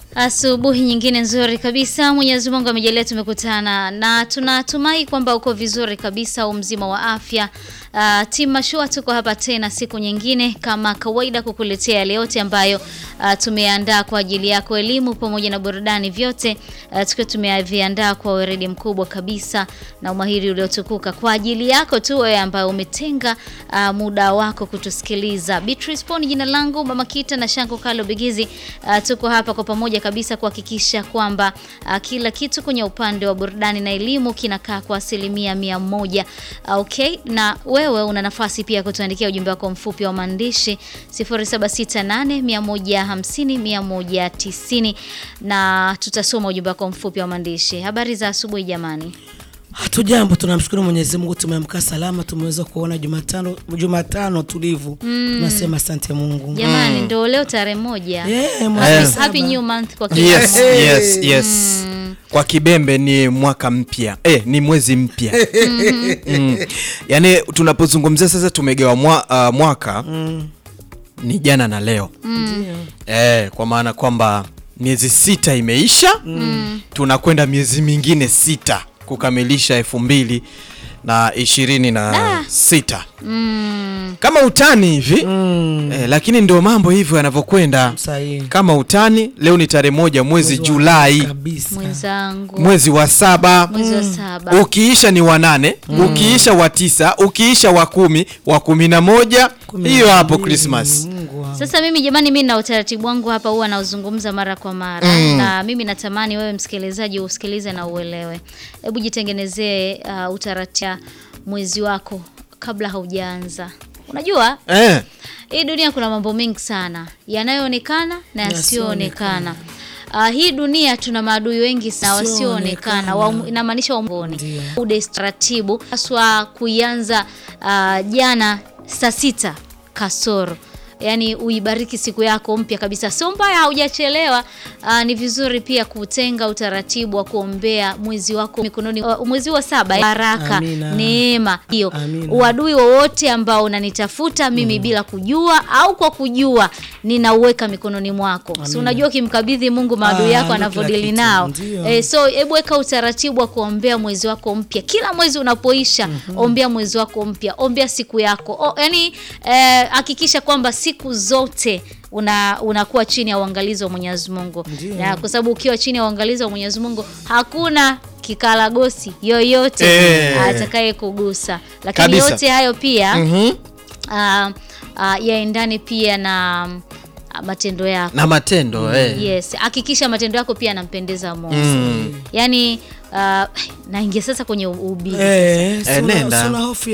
Asubuhi nyingine nzuri kabisa. Mwenyezi Mungu amejalia tumekutana na tunatumai kwamba uko vizuri kabisa, u mzima wa afya. Uh, Team Mashua tuko hapa tena siku nyingine kama kawaida kukuletea yale yote ambayo uh, tumeandaa kwa ajili yako, elimu pamoja na burudani, vyote uh, tukiwa tumeviandaa kwa weredi mkubwa kabisa na umahiri uliotukuka kwa ajili yako tu wewe ambaye umetenga uh, muda wako kutusikiliza. Beatrice Poni jina langu, Mama Kita na Shanko Kalo Bigizi. Uh, tuko hapa kwa pamoja kabisa kuhakikisha kwamba uh, kila kitu kwenye upande wa burudani na elimu kinakaa kwa asilimia mia moja. Uh, okay, na wewe una nafasi pia kutuandikia ujumbe wako mfupi wa maandishi 0768 150 190 na tutasoma ujumbe wako mfupi wa maandishi. Habari za asubuhi jamani. Hatujambo, tunamshukuru Mwenyezi Mungu, tumeamka salama, tumeweza kuona Jumatano, Jumatano tulivu. Tunasema asante Mungu. Jamani, ndo leo tarehe moja. Yeah, mwezi Happy, saba. happy new month kwa kila Yes, mmoja. yes, yes. Kwa Kibembe ni mwaka mpya eh, ni mwezi mpya mm. Yaani tunapozungumzia sasa tumegewa mwa, uh, mwaka ni jana na leo eh, kwa maana kwamba miezi sita imeisha tunakwenda miezi mingine sita kukamilisha elfu mbili na ishirini na sita kama utani hivi eh, lakini ndio mambo hivyo yanavyokwenda Sahihi. kama utani. Leo ni tarehe moja mwezi Mwezi wa Julai, kabisa. Mwenzangu. mwezi wa saba Mwezi wa saba. ukiisha ni wa nane ukiisha wa tisa ukiisha wa kumi wa kumi na moja Kumi hiyo na hapo mbili, Christmas. Mungu wangu. Sasa mimi jamani, mimi na utaratibu wangu hapa huwa nauzungumza mara kwa mara na mimi natamani wewe msikilizaji usikilize na uelewe. Hebu jitengenezee uh, utaratibu mwezi wako kabla haujaanza. Unajua Eh, hii dunia kuna mambo mengi sana yanayoonekana na yasiyoonekana. Uh, hii dunia tuna maadui wengi sana wasioonekana, wa- inamaanisha wamoni Ndio. ude taratibu haswa kuianza uh, jana saa sita kasoro yaani uibariki siku yako mpya kabisa, sio mbaya, haujachelewa. Uh, ni vizuri pia kutenga utaratibu wa kuombea mwezi wako mikononi, uh, mwezi wa saba, baraka, Amina. neema hiyo, Amina. uadui wowote ambao unanitafuta mimi bila kujua au kwa kujua, ninauweka mikononi mwako. Si unajua ukimkabidhi Mungu maadui Ah, yako ndio anavyodili kila kitu. nao Ndio. eh, so hebu weka utaratibu wa kuombea mwezi wako mpya. Kila mwezi unapoisha, ombea mwezi wako mpya, ombea siku yako o, yani hakikisha kwamba siku zote una unakuwa chini ya uangalizi wa Mwenyezi Mungu, Ndio. na kwa sababu ukiwa chini ya uangalizi wa Mwenyezi Mungu hakuna kikaragosi yoyote Eh. atakaye kugusa, lakini Kabisa. yote hayo pia mhm. ah, ah, yaendane pia na ah, matendo yako. na matendo eh. Yes, hakikisha matendo yako pia yanampendeza Mungu. Mm. Yaani uh, naingia sasa kwenye ubii. Eh, Eh, si una- nenda. si una hofu